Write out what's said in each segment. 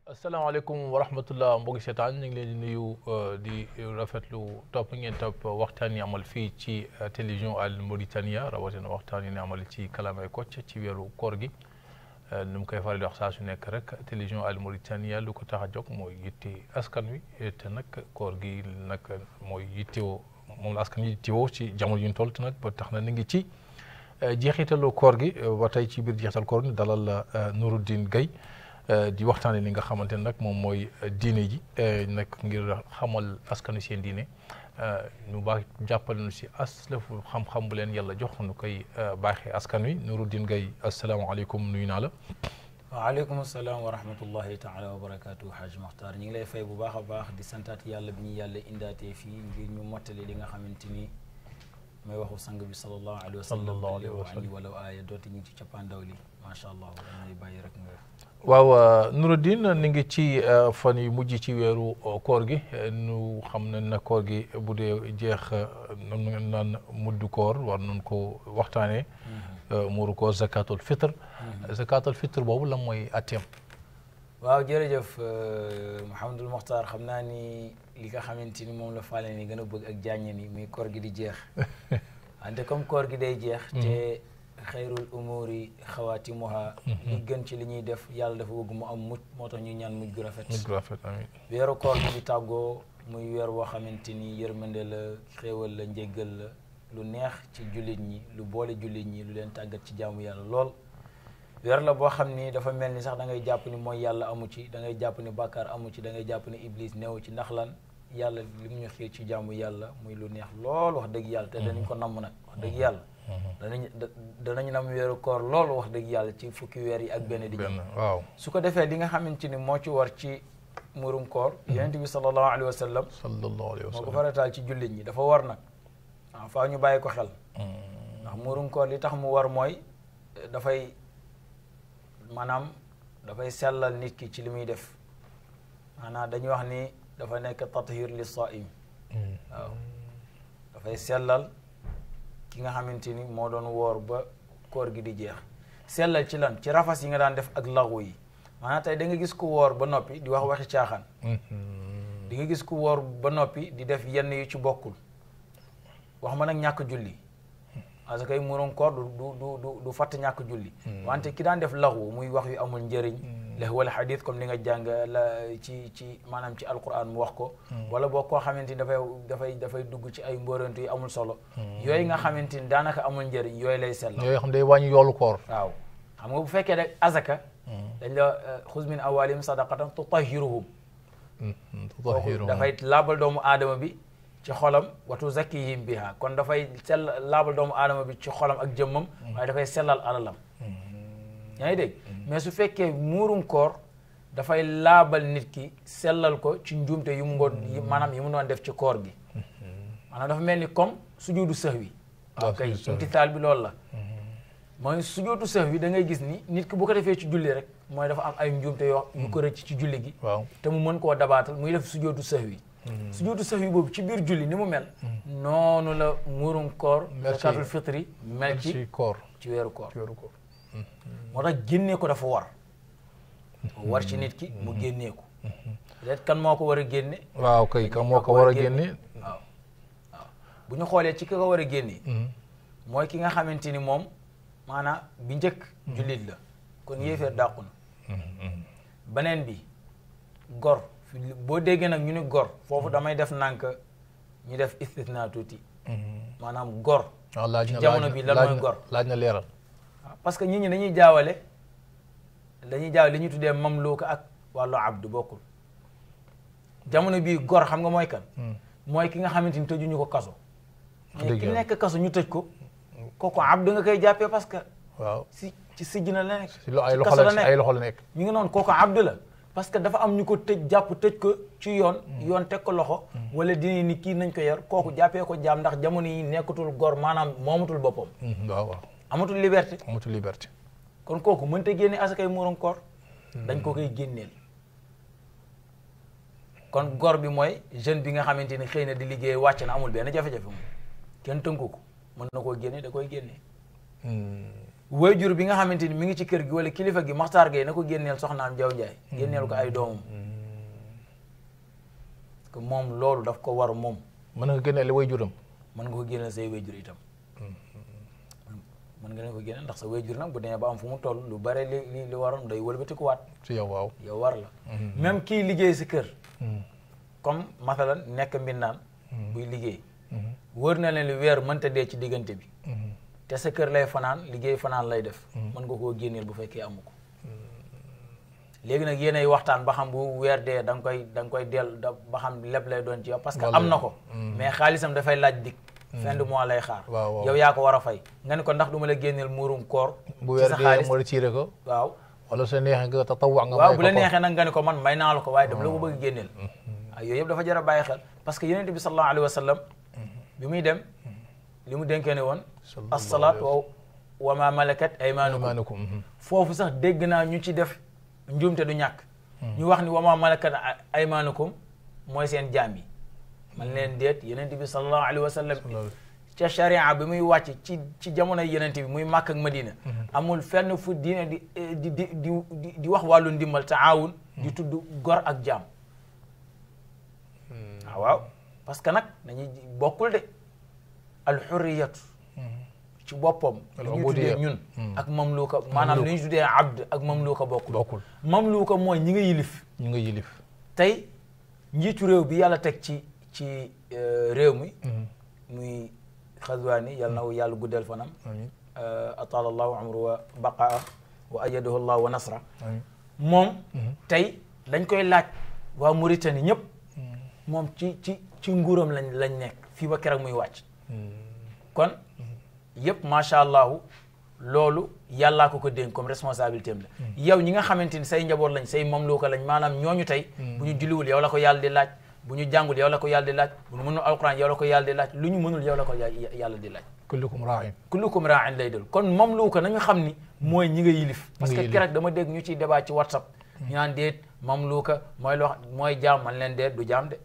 asalaamaaleykum wa rahmatullah mbokki seetaan ñu ngi leen di nuyu di rafetlu topp ngeen topp waxtaan yi amal fii ci télévision Al Mauritania rawatina waxtaan yi ne amal ci kàllaamay Kocc ci weeru koor gi nu mu koy faral di wax saa su nekk rek télévision Al Mauritania lu ko tax a jóg mooy yitte askan wi te nag koor gi nag mooy yittewoo moom la askan wi yittewoo ci jamono yu ñu toll te nag ba tax na ni ngi ci jeexitalu koor gi ba tey ci biir jeexital koor gi dalal la Nourouddine Gaye di waxtaane li nga xamante ne nag moom mooy diine ji nag ngir xamal askanu seen diine ñu baax jàppale nu si aslafu xam-xam bu leen yàlla jox nu koy baaxee askan wi Nourouddine Gaye asalaamaaleykum nuyu naa la. waaleykum salaam wa rahmatullahi taala wa barakaatu Haj Maxtaar ñu ngi lay fay bu baax a baax di santaat yàlla bi ñu yàlla indaatee fii ngir ñu mottali li nga xamante ni may waxu sang bi sallallahu alayhi wa sallam sallallahu alayhi wa sallam wala aaya dooti ñu ngi ci cappaandaw li macha allah dañuy bàyyi rek nga. waaw Nourouddine ni ngi ci fan yu mujj ci weeru koor gi nu xam ne na koor gi bu dee jeex noonu naan muddu koor war nañ ko waxtaanee. muuru koor zakatul fitr. zakatul fitr boobu lan mooy atteem. waaw jërëjëf Mouhamadul Mokhtar xam naa ni li nga xamante ni moom la faale ni gën a bëgg ak jàññe ni muy koor gi di jeex wante comme koor gi day jeex. te xayrul umuri xawaatimuha li gën ci li ñuy def yàlla dafa bëgg mu am mujj moo tax ñuy ñaan mujj gu rafet mujj gu rafet amiin weeru koor gi di tàggoo muy weer woo xamante ni yërmande la xéewal la njéggal la lu neex ci jullit ñi lu boole jullit ñi lu leen tàggat ci jaamu yàlla lool weer la boo xam ni dafa mel ni sax da ngay jàpp ni mooy yàlla amu ci da ngay jàpp ni bàkkaar amu ci da ngay jàpp ni iblis neewu ci ndax lan yàlla li mu ñu xiir ci jaamu yàlla muy lu neex lool wax dëgg yàlla te danañ ko namm nag wax dëgg yàlla danañ danañ nam weeru koor lool wax dëgg yàlla ci fukki weer yi ak benn di benn waaw su ko defee li nga xamante ni moo ci war ci murum koor yonent bi sallallahu alayhi wa sallam sallallahu alayhi wa moo ko sallam farataal ci jullit ñi dafa war nag waaw faaw ñu bàyyi ko xel ndax murum koor li tax mu war mooy dafay maanaam dafay sellal nit ki ci li muy def maanaam dañuy wax ni dafa nekk tathir li saim waaw dafay sellal ki nga xamante ni moo doon woor ba koor gi di jeex sellal ci lan ci rafas yi nga daan def ak laxu yi maanaam tey da nga gis ku woor ba noppi di wax waxi caaxaan di nga gis ku woor ba noppi di def yenn yu ci bokkul wax ma nag ñàkk julli parce que murum koor du du du du du fatt ñàkk julli wante ki daan def laxu muy wax yu amul njëriñ la wala xadis comme li nga jàng la ci ci maanaam ci alquran mu wax ko wala boo koo xamante ni dafay dafay dafay dugg ci ay mbóorantu yu amul solo yooyu nga xamante ni daanaka amul njëriñ yooyu lay sell yooyu xam day wàññi yoolu koor waaw xam nga bu fekkee rek azaka dañ la xuz min awalihim sadaqatan tutahiruhum kooku dafay laabal doomu aadama bi ci xolam watu zakkihim biha kon dafay sell laabal doomu aadama bi ci xolam ak jëmmam waaye dafay sellal alalam yaa ngi dégg mais su fekkee muurum koor dafay laabal nit ki sellal ko ci njuumte yu mu ngoon maanaam yi mu doon def ci koor gi maanaam dafa mel ni comme sujudu sahwi waaw kay imtisaal bi loolu la mooy sujudu sahwi da ngay gis ni nit ki bu ko defee ci julli rek mooy dafa am ay njuumte yoo yu ko rëcc ci julli gi waaw te mu mën koo dabaatal muy def sujudu sahwi sujudu sahwi boobu ci biir julli ni mu mel noonu la muurum koor zakatul fitri mel ci ci koor ci weeru koor ci weeru koor moo tax génnee ko dafa war war ci nit ki mu génnee ko peut-être kan moo ko war a génne waaw kay ka moo ko war a génne waaw waaw bu ñu xoolee ci ki ko war a génne mooy ki nga xamante ni moom maanaam bi njëkk jullit la kon yéeféer dàqu na beneen bi gor boo déggee nag ñu ni gor foofu damay def nànk ñu def istisna tuuti maanaam gor waaw laaj na ci jamono bi lan mooy gor laaj na leeral waaw parce que nit ñi dañuy jaawale dañuy jaawale li ñuy tuddee mamluka ak wàllu abdu bokkul jamono bii gor xam nga mooy kan mooy ki nga xamante ni tëjuñu ko kaso mais ki nekk kaso ñu tëj ko kooku abdu nga koy jàppee parce que waaw si ci sijj na la nekk si lo ay ci loxo kaso la la nekk ay loxo la nekk ñu ngi noonu kooku abdu la parce que dafa am ñu ko tëj jàpp tëj ko ci yoon yoon teg ko loxo wala dina ni kii nañ ko yar kooku jàppee ko jaam ndax jamono yi nekkatul gor maanaam moomatul boppam waaw waaw amatul liberté amatul liberté kon kooku mënta génne asakay muurum koor dañ ko koy génneel kon gor bi mooy jeune bi nga xamante ni xëy na di liggéey wàcc na amul benn jafe-jafe moom kenn tënku ko mën na koo génne da koy génne waajur bi nga xamante ni mi ngi ci kër gi wala kilifa gi Maxtaar Gay na ko génneel soxnaam Jaw Njaay génneel ko ay doomam que moom loolu daf ko war moom mën nga génne way juram mën nga ko génneel say waajur itam mën nga leen ko génneel ndax sa waajur nag bu demee ba am fu mu toll lu bare li li li waroon day wëlbatikuwaat ci yow waaw yow war la même kii liggéey si kër comme mathalan nekk mbindaan buy liggéey wër na leen li weer mënta dee ci diggante bi te sa kër lay fanaan liggéey fanaan lay def mën nga koo génneel bu fekkee amu ko léegi nag yéenay waxtaan ba xam bu weer dee da nga koy da nga koy del da ba xam lépp lay doon ci yow parce que am na ko mais xaalisam dafay laaj dik fin de mois lay xaar waaw waaw yow yaa ko war a fay nga ne ko ndax du ma la génneel muurum koor bu ci weer sa dee xaalis moo retiré ko waaw wala sa neexee nga tatawwa nga waaw may bu la ko ko. neexee nag nga ne ko man may naa la ko waaye dama la ko bëgg génneel ay yooyu yëpp dafa jar a bàyyi xel parce que yonent bi sallallahu alayhi wa sallam bi muy dem li mu dénkee ne woon Sallallahu assalaat wa wa ma malakat aymanukum Aymanukum, mhm. foofu sax dégg naa ñu ci def njuumte du ñàkk ñu wax ni wa ma malakat aymanukum mooy seen jaam yi man leen déet yonent bi sallallahu alayhi wa sallam Sallallahu- ca charia bi muy wàcc ci ci jamono yenent bi muy Màkk ak Madina amul fenn fu diine di di di di di di wax wàllu ndimbal taawun di tudd gor ak jaam ah waaw parce que nag dañuy bokkul de alxurriyatu ci boppam li ñu tuddee ñun ak mamluuka maanaam li ñu tuddee abd ak mamluuka bokkul bokkul mamluuka mooy ñi nga yilif ñu nga yilif tey njiitu réew bi yàlla teg ci ci euh, réew mi muy xazwaani yàlla na yàlla guddal fanam amiin ataala allahu amru wa baqaa wa ayadahu allah wa nasra amiin moom tey dañ koy laaj waa Mauritanie ñëpp moom ci ci ci nguuram lañ lañ nekk fii ba keroog muy wàcc kon yëpp macha allahu loolu yàllaa ko ko dénk comme responsabilité am la yow ñi nga xamante ni say njaboot lañ say mamluuka lañ maanaam ñooñu tey bu ñu julliwul yow la ko yàlla di laaj bu ñu jàngul yow la ko yàlla di laaj bu ñu mënul alquran yow la ko yàlla di laaj lu ñu mënul yow la ko ya- yàlla di laaj kullukum raa'in kullukum raa'in lay dul kon mamluuka nañu xam ni mooy ñi nga yilif parce que yilif. keroog dama dégg ñu ciy débat ci whatsapp ñu naan déet mamluuka mooy loo mooy jaam man leen déet du jaam de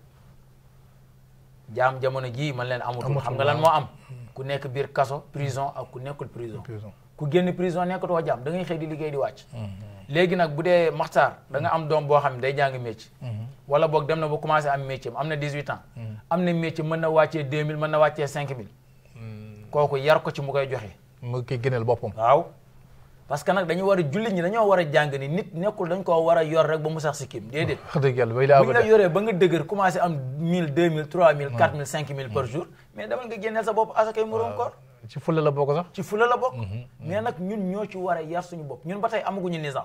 jaam jamono jii man leen amatul Amatul, xam nga lan waaw. moo am ku nekk biir kaso prison ak ku nekkul prison prison ku génn prison nekkatoo jaam da ngay xëy di liggéey di wàcc léegi nag bu dee maxtaar da nga am doom boo xam ne day jàng métier wala boog dem na ba commencé am métier am na 18 ans am na métier mën na wàccee 2000 mën na wàccee 5000 kooku yar ko ci mu koy joxe mu koy gënal boppam waaw parce que nag dañu war a jullit ñi dañoo war a jàng ni nit nekkul dañ koo war a yor rek ba mu sax si kim déedéet wax dëgg yàlla bay laa bu ñu la yoree ba nga dëgër commencé am 1000 2000 3000 4000 5000 par jour mais demal nga génneel sa bopp asakay murum koor ci fulla la bokk sax ci fula la bokk mais nag ñun ñoo ci war a yar suñu bopp ñun ba tey amaguñu nizam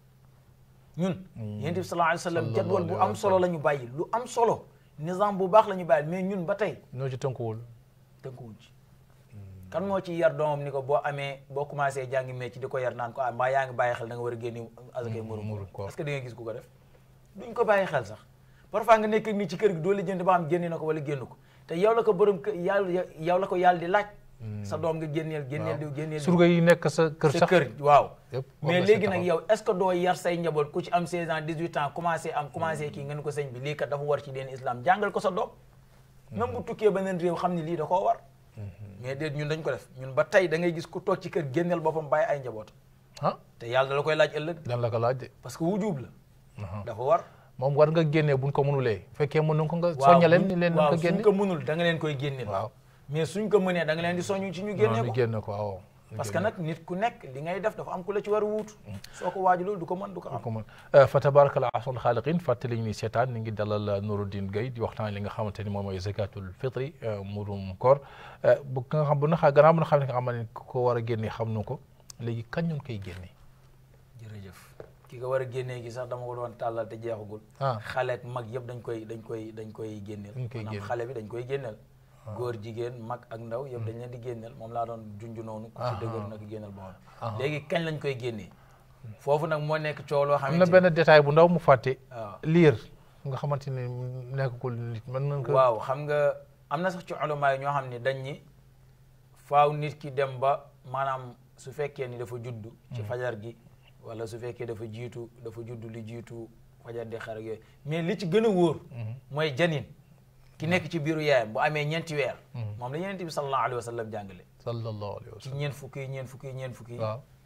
ñun yonent bi sallallahu alayhi wa sallam Sallallahu jadwal bu alayhi wa am solo la ñu bàyyi lu am solo nizam bu baax la ñu bàyyi mais ñun ba tey noo ci tënkuwul tënkuwuñ ci kan moo ci yar doomam ni ko boo amee boo commencé jàngi métier di ko yar naan ko ah mbaa yaa ngi bàyyi xel da nga war a génne asakay murum murum koor. est-ce que da nga gis ku ko def duñ ko bàyyi xel sax parfois nga nekk nii ci kër gi doo lijjanti ba xam génne na ko wala génn ko te yow la ko borom kër yàlla yow la ko yàlla di laaj sa doom nga génneel génneel diw génneel diw surga yi nekk sa kër sa sax kër waaw yëpp war mais nga si léegi nag taxaw. yow est ce que doo yar say njaboot ku ci am 16 ans 18 ans commencé am commencé kii nga ne ko sëñ bi lii kat dafa war ci deen islam jàngal ko sa doom même bu tukkee beneen réew xam ni lii da koo war mais déet ñun dañ ko def ñun ba tey da ngay gis ku toog ci kër génneel boppam bàyyi ay njaboot ah te yàlla da la koy laaj ëllëg dan la ko laaj de parce que wujub la Aha. dafa war moom war nga génnee buñ ko mënulee bu fekkee mën nañ ko nga waaw soñña leen buñ- ni leen nañ waaw ko suñ génne ko mënul da nga leen koy génneel waaw mais suñ ko mënee da nga leen di soñu ci ñu génnee ñu ko génne ko waaw ñu parce que génne nag nit ku nekk li ngay def dafa am ku la ci war a wuutu soo ko waajulul du ko mën du ko am ko mën fa tabarakallah ahsanul xaaliqin fàttali ni seetaan ni ngi dalal Nourouddine Gaye di waxtaan li nga xamante ni moom mooy zakatul fitri murum koor bu nga xam bu na xa gannaaw bu na xam ne nga xam ne ku ko war a génne xam na ko léegi kañ ñoon koy génne jërëjëf ki nga war a génnee gi sax dama ko doon tàllal te jeexagul ah xale ak mag yëpp dañ koy dañ koy dañ koy génneel Dañ koy maanaam génne. xale bi dañ koy génneel góor jigéen mag ak ndaw yëpp dañ leen di génneel moom laa doon junj noonu ku ci Aha. dëgër nag génneel boppam Aha. léegi kañ lañ koy génnee foofu nag moo nekk coow loo am na xamante benn détail bu ndaw mu fàtte waaw liir nga xamante ni nekkul nit mën nañ ko waaw xam nga am na sax ci ulama yi ñoo xam ne dañ ñi faaw nit ki dem ba maanaam su fekkee ni dafa juddu ci fajar gi wala su fekkee dafa jiitu dafa juddu li jiitu fajar di xar ak yooyu mais li ci gën a wóor mooy janin ki nekk ci biiru yaayam bu amee ñeenti weer moom la yeneen bi sallallahu alayhi wa sallam jàngale sallallahu alayhi wa ci sallam ñeent fukki yi ñeent fukki yi ñeent fukki yi waaw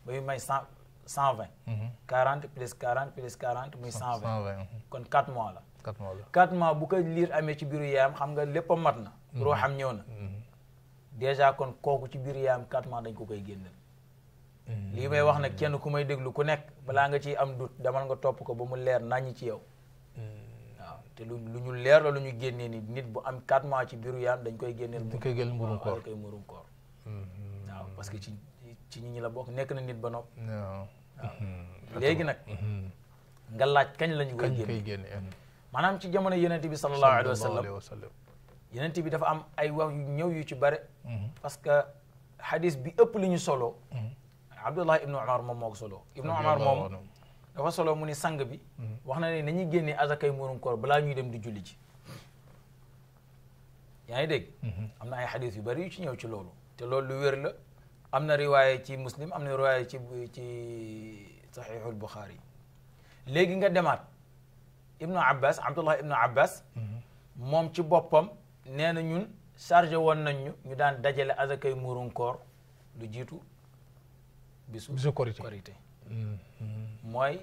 ba muy may cent cent vingt quarante plus quarante plus quarante muy cent vingt cent vingt kon quatre mois la quatre mois la quatre mois bu ko liir amee ci biiru yaayam xam nga lépp a mat na ruuxam ñëw na déjà kon kooku ci biiru yaayam quatre mois dañ ko koy génneel lii may wax nag kenn ku may déglu ku nekk balaa nga ciy am dut demal nga topp ko ba mu leer naññi ci yow waaw te lu lu ñu leer la lu ñu génnee ni nit bu am quatre mois ci biiru yaayam dañ koy génneel dañ koy génneel mburum koor dañ koy murum koor waaw parce que ci ci ñi ñi la bokk nekk na nit ba nopp waaw léegi nag nga laaj kañ la ñu koy kañ génne koy génne maanaam ci jamono yenente bi sallallahu alayhi wa sallam alayhi wa sallam yenente bi dafa am ay wax yu ñëw yu ci bare parce que hadis bi ëpp li ñu solo abdullah ibnu umar moom moo ko solo ibnu umar moom dafa solo mu ni sang bi wax na ne nañuy génnee azakay murum koor balaa ñuy dem di julli ji yaa ngi dégg am na ay hadis yu bari yu ci ñëw ci loolu te loolu lu wér la am na riwaaye ci muslim am na riwaaye ci ci saxiixul buxaari léegi nga demaat ibnu abbas abdullah ibnu abbas moom ci boppam nee na ñun chargé woon nañ ñu ñu daan dajale azakay murum koor lu jiitu bisu bisu korité korité mooy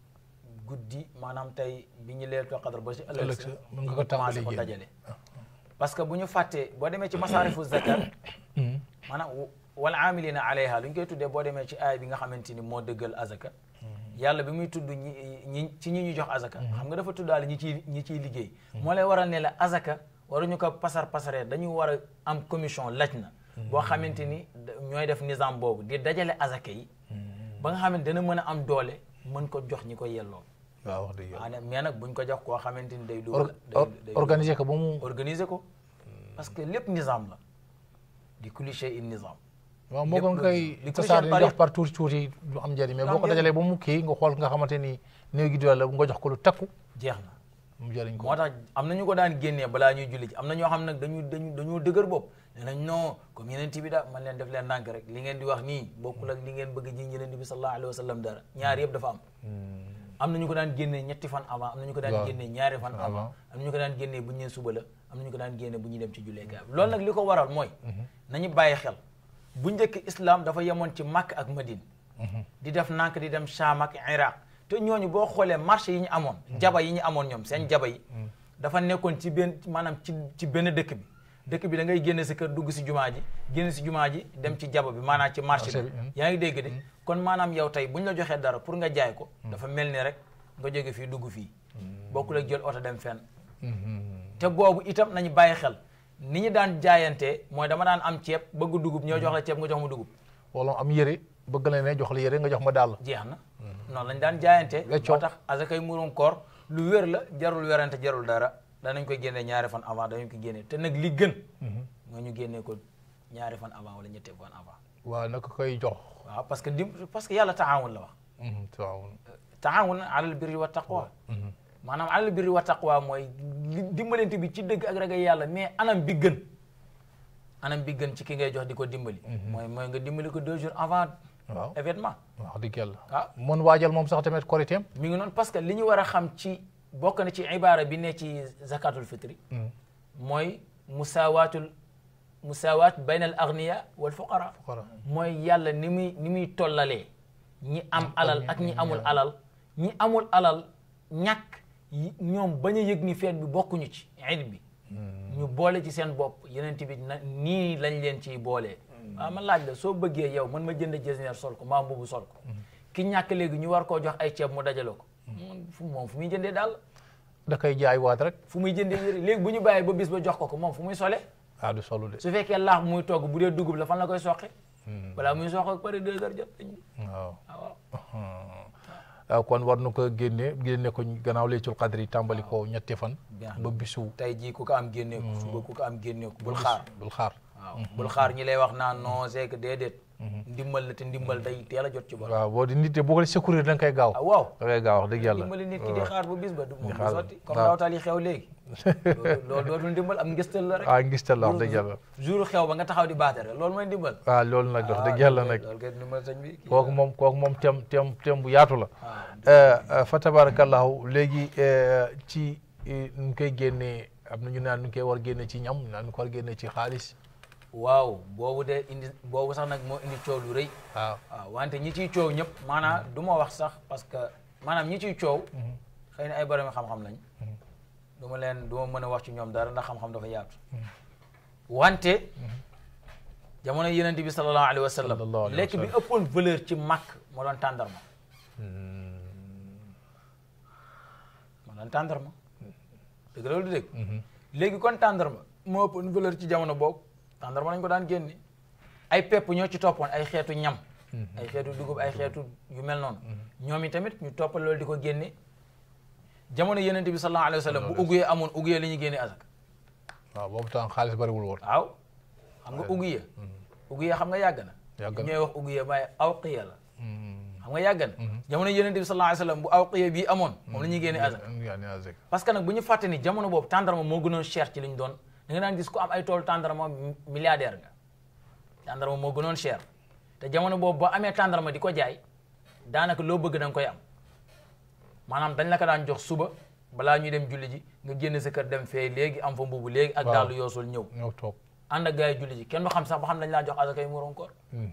guddi maanaam tey bi ñu leeltu qadar ba si ëllëg ëllëg sa sa mën nga ko tàmbali ko génne. dajale parce que bu ñu fàttee boo demee ci masaarifu zakat maanaam wal aamilina alayha lu ñu koy tuddee boo demee ci aay bi nga xamante ni moo dëggal azaka yàlla bi muy tudd ñi ñi ci ñi ñu jox azaka xam nga dafa tuddaale ñi ciy ñi ciy liggéey moo lay waral ne la azaka waruñu ko pasar pasaree dañu war a am commission laj na boo xamante ni da- ñooy def nizam boobu di dajale azaka yi ba nga xamante dana mën a am doole mën ko jox ñi ko yelloo waaw wax dëgg yàlla waaye mais nag buñ ko jox koo xamante ni day Or- dugal or- day day organiser ko ba mu organiser ko parce que lépp nizam la di kulli shay'in nizam waaw moo ko lépp nga lu- koy li tasaar ko ni jox jox par tuuti tuuti du am njëriñ mais Du boo am ko njëriñ. dajalee ba mu kii nga xool nga xamante ni néew gi doole la nga jox ko lu takku jeex na mu jëriñ ko moo tax am na ñu ko daan génnee balaa ñuy julli ji am na ñoo xam nag dañu dañu dañoo dëgër bopp nee nañ non comme yeneen bi da man leen def leen ndànk rek li ngeen di wax nii bokkul ak li ngeen bëgg ji yeneen bi sallallahu alayhi wa sallam dara ñaar yëpp dafa am am na ñu ko daan génnee ñetti fan avant am na ñu ko daan Waaw. génnee ñaari fan Avant. avant am na ñu ko daan génnee bu ñu nee suba la am na ñu ko daan génnee bu ñuy dem ci julleekaay bi loolu nag li ko waral mooy nañu bàyyi xel bu njëkk islam dafa yemoon ci Makka ak Madine di def nànk di dem Sham ak Iraq te ñooñu boo xoolee marché yi ñu amoon jaba yi ñu amoon ñoom seen jaba yi dafa nekkoon ci benn maanaam ci ci benn dëkk bi dëkk bi da ngay génne sa kër dugg si jumaa ji génn si jumaa ji dem ci jaba bi maanaam ci marché Marché bi bi, mm. yaa ngi dégg de kon maanaam yow tey bu ñu la joxee dara pour nga jaay ko dafa mel ni rek nga jóge fii dugg fii bokkul ak jël oto dem fenn te boobu itam nañu bàyyi xel ni ñu daan jaayantee mooy dama daan am ceeb bëgg dugub ñoo jox la ceeb nga jox ma dugub wala am yére bëgg la ne jox la yére nga jox ma daal jeex na noonu lañ daan jaayante Weccoo. moo tax asakay murum koor lu wér la jarul werante jarul dara danañ koy génnee ñaari fan avant danañ ko génnee te nag li gën nga ñu génnee ko ñaari fan avant wala ñetti fan avant waaw naka koy jox waaw parce que dim parce que yàlla taawun la wax waaw taawun alal birri wa taqwa maanaam alal birri wa taqwa mooy li dimbalante bi ci dëgg ak ragal yàlla mais anam bi gën anam bi gën ci ki ngay jox di ko dimbali mooy mooy nga dimbali ko deux jours avant waaw événement wax dëgg yàlla ah mën waajal moom sax tamit koriteem mi ngi noonu parce que li ñu war a xam ci bokk na ci ibaara bi ne ci zakatul fitri mooy musawaatul musawaat bayna al agniya wal fuqara Fuqara. mooy yàlla ni muy ni muy tollalee ñi am alal ak ñi amul alal ñi amul alal ñàkk yi- ñoom bañ a yëg ni feet bi bokkuñu ci iid bi ñu boole ci seen bopp yeneen bi na nii lañ leen ciy boolee waaw ma laaj la soo bëggee yow man ma jënd jasineer sol ko maa mbubu sol ko ki ñàkk léegi ñu war koo jox ay ceeb mu dajale ko moom fu moom fu muy jëndee daal da koy jaay waat rek fu muy jëndee yëre léegi bu ñu bàyyee ba bis ba jox ko ko moom fu muy sole ah du solu de su fekkee laax muy togg bu dee dugub la fan la koy soqe balaa muy soqe ak pare deux heures jot dañ waaw waaw waaw waaw kon war na ko génne génne ko gannaaw laytul qadri yi tàmbali ko ñetti fan Bien. ba bisu tey jii ku ko am génnee ko suba ku ko am génnee ko bul xaar bul xaar waaw bul xaar ñi lay wax naan non c'est que déedéet ndimbal la te ndimbal day teel a jot ci bor waaw boo di nit de boo ko sécurité da nga koy gaaw ah waaw da ngay gaaw wax dëgg yàlla dimbali nit ki di xaar ba bis ba du moom du xaar ba. sotti comme waaw. ndawtal yi xew léegi loolu loolu dootul ndimbal am ngistal la rek ah ngistal la wax dëgg yàlla jour xew ba nga taxaw di baatere loolu mooy ndimbal waaw loolu nag wax Ah, dëgg yàlla loolu nag kay- loolu kay ndimbal sëñ bi kii kooku moom kooku moom tem tem tem bu yaatu la ah, Eh, eh, fa tabarakallahu léegi eh, ci eh, nu ñu koy génnee am na ñu naan nu ñu koy war génne ci ñam naan nu ko war génne ci xaalis waaw boobu de indi boobu sax nag moo indi coow lu rëy waaw waaw wante ñi ciy coow ñëpp maanaam du ma wax sax parce que maanaam ñi ciy coow xëy na ay borom xam-xam lañ du ma leen du ma mën a wax ci ñoom dara ndax xam-xam dafa yaatu wante jamono yenent bi sallallahu alayhi wa sallam Sallallahu alayhi wa lekk bi sallam. ëppoon valeur ci màkk moo doon tàndarma moo doon tàndarma dëgg la loolu du dëgg léegi kon tàndarma moo ëppoon valeur ci jamono boobu tàndarma lañ ko daan génne ay pepp ñoo ci toppoon ay xeetu ñam ay xeetu dugub ay xeetu yu mel noonu ñoom i tamit ñu toppal loolu di ko génne jamono yenent bi sallallahu alayhi wa sallam bu uguyee amoon uguyee li ñuy génne azak waaw boobu temps xaalis bariwul woon waaw xam nga uguye uguye xam nga yàgg na Yàgg na. ñooy wax uguye waaye awqiya la xam nga yàgg na jamono yonent bi sallallahu alayhi wasallam bu awqiya bii amoon moom la ñuy génne azak yaa ne azak parce que nag bu ñu fàtte ni jamono boobu tàndarma moo gënoon cher ci li ñu doon da nga daan gis ku am ay toolu tàndarma milliardaire nga tàndarma moo gënoon cher te jamono boobu boo amee tàndarma di ko jaay daanaka loo bëgg da nga koy am maanaam dañ la ko daan jox suba balaa ñuy dem julli ji nga génn sa kër dem fee léegi am fa mbubu léegi ak Waaw. daalu yoosul ñëw ñëw toog ànd ak gars yi julli ji kenn du xam sax ba xam dañ laa jox azakay muroon koor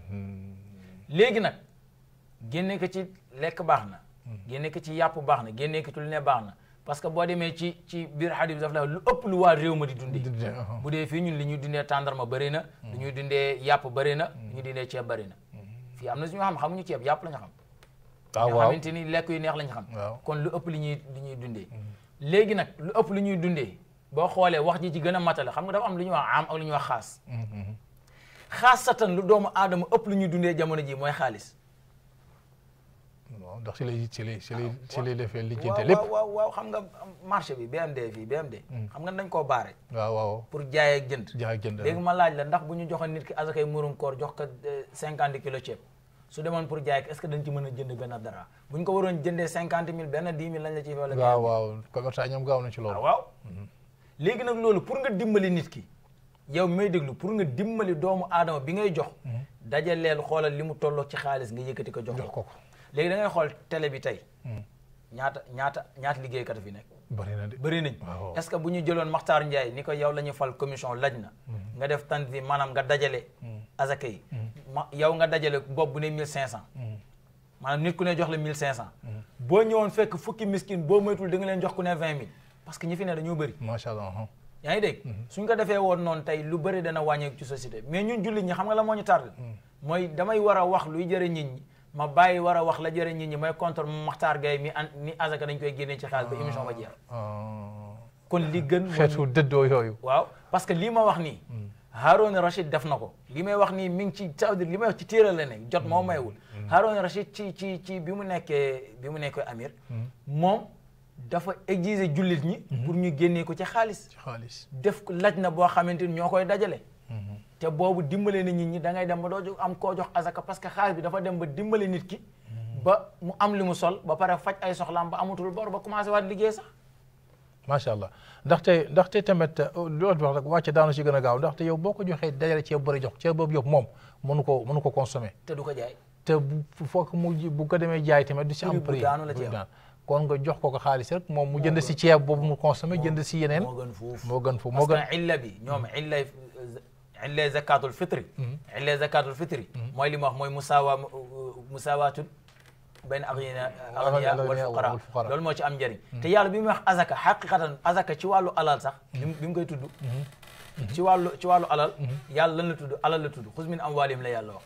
léegi nag génne ko ci lekk baax na génne ko ci yàpp baax na génne ko ci lu ne baax na parce que boo demee ci ci biir xadis bi daf la lu ëpp lu waa réew ma di dundee dundee, aha. bu dee fii ñun li ñuy dundee tàndarma bëri na lu ñuy dundee yàpp bëri na lu ñuy dundee ceeb bëri na fii am na suñu xam xamuñu ceeb yàpp la ñu xam waaw nga waaw xamante ni lekk yu neex lañ xam Waaw. kon lu ëpp li ñuy li ñuy dundee léegi nag lu ëpp lu ñuy dundee boo xoolee wax ji ci gën a matale xam nga dafa am lu ñuy wax am ak lu ñuy wax xaas xaasatan lu doomu aadama ëpp lu ñuy dundee jamono ji mooy xaalis waaw ndax si lay si lay si lay si lay defee waaw lijjante lépp waaw waaw waaw xam nga marché bi BMD fii BMD xam nga dañ koo baare waaw waaw pour jaay ak jënd jaay jënd léegi ma laaj la ndax bu ñu joxoon nit ki asakay murum koor jox ko cinquante kilo ceeb su demoon pour jaay ko est ce que dañ ci mën a jënd benn dara bu ñu ko waroon jëndee cinquante mille benn dix mille lañ la ciy wala waaw waaw commerçant ñoom gaaw na ci loolu waaw léegi nag loolu pour nga dimbali nit ki yow mi may déglu pour nga dimbali doomu aadama bi ngay jox dajaleel xoolal li mu tolloo ci xaalis nga yëkkati ko jox jox ko ko ko léegi da ngay xool télé bi tey ñaata ñaata ñaata liggéeykat a fi nekk bëri na de bëri nañ waaw. est ce que bu ñu jëloon Makhtar Ndiaye ni ko yow la ñu fal commission laj na nga def tanzim maanaam nga dajale azaka yi ma yow nga dajale bopp bu ne mille cinq cent maanaam nit ku ne jox la mille cinq cent boo ñëwoon fekk fukki miskin boo moytul da nga leen jox ku ne vingt mille parce que ñi fi ne dañoo bëri macha allah aha. yaa ngi dégg suñ ko defee woon noonu tey lu bëri dana wàññeeku ci société mais ñun jullit ñi xam nga la moo ñu tardé mooy damay war a wax luy jëre nit ñi ma bàyyi war a wax la jëre nit ñi mooy contre Makhtar Gaye mi an ni azaka dañ koy génnee ci xaalis ba émission ba jeex Ah. kon li gën mooy xeetu dëddoo yooyu waaw parce que lii ma wax nii Harouna Rachid def na ko li may wax nii mi ngi ci ça veut dire li may wax ci téere la nekk jot moo maywul Harouna Rachid ci ci ci bi mu nekkee bi mu nekkee amir moom dafa exiger jullit ñi pour ñu génnee ko ci xaalis ci xaalis def ko laj na boo xamante ni ñoo koy dajale te boobu dimbale na nit ñi da ngay dem ba doo jo- am koo jox azaka parce que xaalis bi dafa dem ba dimbale nit ki ba mu am li mu sol ba pare faj ay soxlaam ba amatul bor ba commencé waat liggéey sax macha allah ndaxte ndaxte tamit loolu wax rek wàcce daanu si gën a gaaw ndaxte yow boo ko joxee dajale ceeb bëri jox ceeb boobu yëpp moom mënu ko mënu ko consommer te du ko jaay te bu foog mu ji- bu ko demee jaay tamit du si am Prix bu prix daanu la ci bu am. daan. kon nga jox ko ko xaalis rek moom mu jënd si ceeb boobu mu consommer jënd si yeneen moo gën foofu moo gën fu moo parce gën que illa bi ñoom illa illa zakatul fitri illa zakatul fitri mooy li ma wax mooy musaawa musaawatun bayna aghniya aghniya wal fuqara wal fuqara. loolu moo ci am njëriñ te yàlla bi muy wax azaka xaqiqatan azaka ci wàllu alal sax bi mu bi mu koy tudd ci wàllu ci wàllu alal yàlla lan la tudd alal la tudd xuz min amwalihim la yàlla wax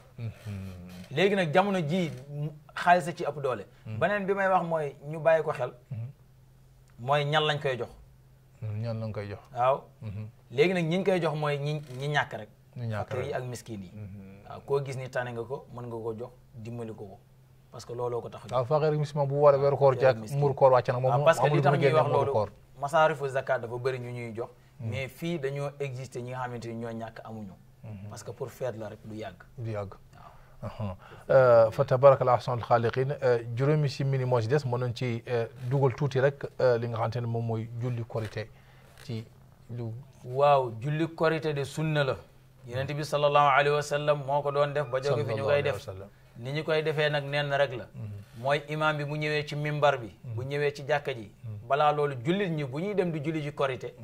léegi nag jamono ji xaalis a ci ëpp doole beneen bi may wax mooy ñu bàyyi ko xel mooy ñan lañ koy jox ñaan la nga koy jox waaw léegi nag ñi ñu koy jox mooy ñi ñi ñàkk rek ñu ñàkk fakir yi rek ak miskin yi waaw koo gis ni tane nga ko mën nga ko jox dimbali ko ko parce que looloo ko tax a jóg waaw faqir misma bu war a weeru koor Fakir ak jàkk miskin. mur koor wàcc na moom waaw parce que amul li tax lu mu ñuy génne wax muru loolu koor masaarifu zakat dafa bëri ñu ñuy jox mais fii dañoo exister ñi nga xamante ni ñoo ñàkk amuñu parce que pour feet la rek du yàgg du yàgg waaw aha fa tabarakallah ahsanul xaaliqin juróomi si mini moo si des mën nañ ci dugal tuuti rek li nga xamante ne moom mooy julli korité ci lu waaw julli korité de sunna la yonent bi sallallahu alayhi wa sallam moo ko doon def ba jóge fi ñu koy def ni ñu koy defee nag nenn rek la mooy imam bi bu ñëwee ci mimbar bi bu ñëwee ci jàkka ji balaa loolu jullit ñi bu ñuy dem di julli ji korité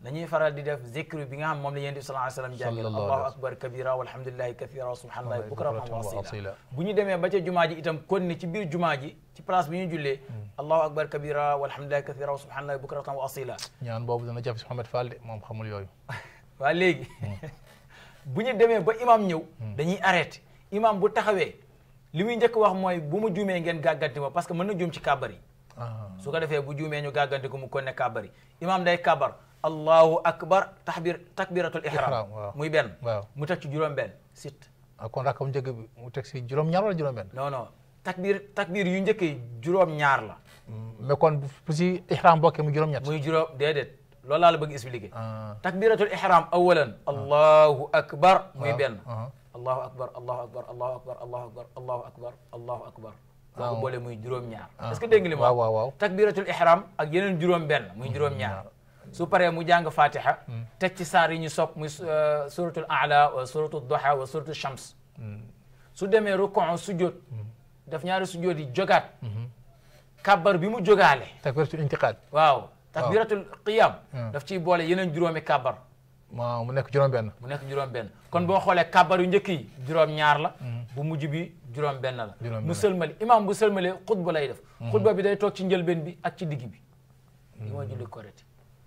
nañuy faral di def zikru bi nga xam moom la yonent bi sallallahu alayhi wasallam jàngal Sallallahu allahu alayhi akbar kabira walhamdulillahi kathira wa subhanallahi bukratan wa bukratan wa asila asila. bu ñu demee ba ca jumaa ji itam kon ni ci biir jumaa ji ci place bi ñu jullee allahu akbar kabira walhamdulillahi kathira wa subhanallahi bukratan wa asila ñaan boobu dana jafe si Mouhamed Fall de moom xamul yooyu waa léegi bu ñu demee ba imam ñëw dañuy arrêté imam bu taxawee li muy njëkk wax mooy bu mu juumee ngeen gàgganti ma parce que mën na juum ci kàbbar yi ah su ko defee bu juumee ñu gàgganti ko mu kon ne kàbbar yi imam day kàbbar allahu akbar taxbir takbiratul ihram Ihram, waaw. muy benn waaw mu teg ci juróom benn sit ah kon rakam njëkk bi mu teg si juróom-ñaar wala juróom-benn non non takbir takbir yu njëkk yi juróom ñaar la mais kon bu si ihram bokkee mu juróom-ñett muy juróom déedéet loolu laa la bëgg expliquer ah takbiratul ihram awalan allahu akbar muy waaw, benn ah. allahu akbar allahu akbar allahu akbar allahu akbar allahu akbar allahu akbar boo ko Ah. boole muy juróom-ñaar Ah. est-ce que dégg nga li ma waaw wax waaw waaw takbiratul ihram ak yeneen juróom benn muy juróom ñaar su paree mu jàng fatiha teg ci saar yi ñu sopp muy euh, suratul a'la wa suratul duha wa suratul shams su demee rukon sujjóot daf ñaari sujjóot yi jogaat kabbar bi mu jogaale takbiratul intiqal waaw takbiratul qiyam Hmm. daf ciy boole yeneen juróomi kabbar ma mu nekk juróom-benn mu nekk juróom benn kon boo xoolee kabbar yu njëkk yi juróom ñaar la bu mujj bi juróom benn la Juróom mu benn. sëlmali imam bu sëlmalee xutba lay def xutba bi day toog ci njëlbeen bi ak ci digg bi li mooy julli korite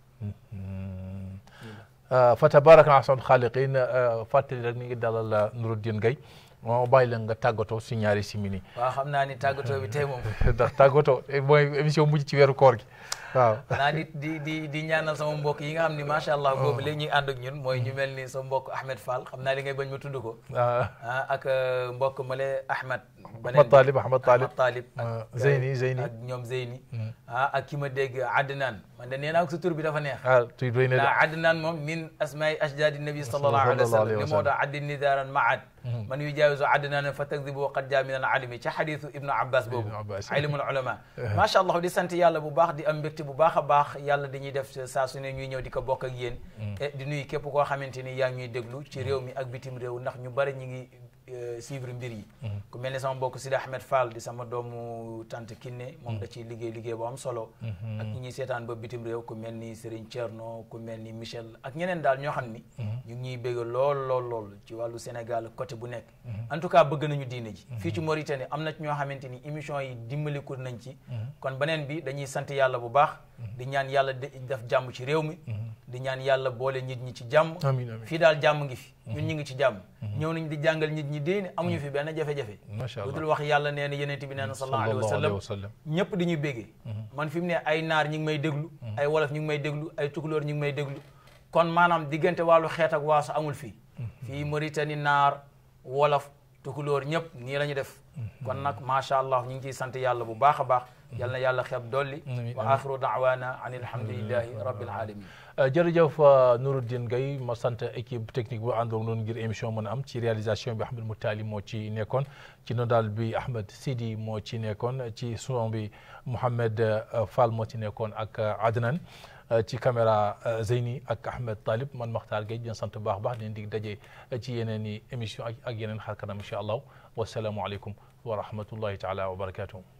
fa tabaraka ahsanul xaaliqin fàttali rek ni ngi dalal Nuruddin Gaye moo bàyyi la nga tàggatoo si ñaari simini waaw xam naa ni tàggatoo bi tey moom ndax tàggatoo mooy émission mujj ci weeru koor gi waaw xanaa di di di di ñaanal sama mbokk yi nga xam ni macha allah boobu léegi ñuy ànd ak ñun mooy ñu mel ni sa mbokk Ahmed Fall xam naa li ngay bañ ma tudd ko ah ah ak euh, mbokk male Ahmed Ahmad Talib Ahmad Talib Ahmad Talib ah, ak Zeyni Zeyni ak ñoom Zeyni ah ak ki ma dégg Adnan man de nee naa ko sa tur bi dafa neex ah tuy doy na de لا عدنان مم من اسماء اجداد النبي صلى الله عليه صلى الله عليه وسلم وسلم. لموضع عد نذارا معد من يجاوز عدنان فتكذب وقد جاء من العلم ci حديث ابن عباس boobu Ibn Abbas. علم العلماء ما شاء الله di sant yàlla bu baax di am mbégte bu baax a baax yàlla dañuy def saa su ne ñuy ñëw di ko bokk ak yéen et di nuyu képp koo xamante ni yaa ngi ñuy déglu ci réew mi ak bitim réew ndax ñu bari ñu ngi euh, suivre mbir yi ku mel ni sama mbokk Sidi Ahmed Fall di sama doomu tante Kiné moom da ciy liggéey liggéey bu am solo ak ñi ñuy seetaan ba bitim réew ku mel ni Serigne Thierno ku mel ni Michel ak ñeneen daal ñoo xam ni ñu ngi ñuy bégg lool lool lool ci wàllu Sénégal côté bu nekk en tout cas bëgg nañu diine ji fii ci Mauritanie am na ci ñoo xamante ni émission yi dimbaliku nañ ci kon beneen bi dañuy sant yàlla bu baax di ñaan yàlla de- def jàmm ci réew mi di ñaan yàlla boole nit ñi ci jàmm amiin amiin fii daal jàmm ngi fi ñun ñu ngi ci jàmm ñëw nañ di jàngal nit ñi diine amuñu fi benn jafe-jafe macha lu allah dul wax yàlla nee na yeneen bi nee na sallallahu alayhi wa sallam sallam ñëpp di ñuy béggee man fi mu ne ay naar ñi ngi may déglu ay wolof ñi ngi may déglu ay tukulóor ñi ngi may déglu kon maanaam diggante wàllu xeet ak waaso amul fii fii Mauritanie naar wolof tukulóor ñëpp nii la ñu def kon nag macha allah ñu ngi ciy sant yàlla bu baax a baax yal na yàlla xeeb dolli Amiin, wa amiin. axiru daawana an alhamdulillahi rabbil alamin jërëjëf Nuruddin Gaye ma sant équipe technique bu àndoon noonu ngir émission mën a am ci réalisation bi Ahmed Moutali moo ci nekkoon ci nodal bi Ahmed Sidi moo ci nekkoon ci son bi Mouhamed euh, Fall moo ci nekkoon ak euh, Adnan euh, ci caméra euh, Zeyni ak Ahmed Talib man Makhtar Gueye di leen sant bu baax a baax di leen dig daje ci yeneen i émission ak ak yeneen xar kanam incha allah wasalaamualeykum wa rahmatullahi taala wa barakatuh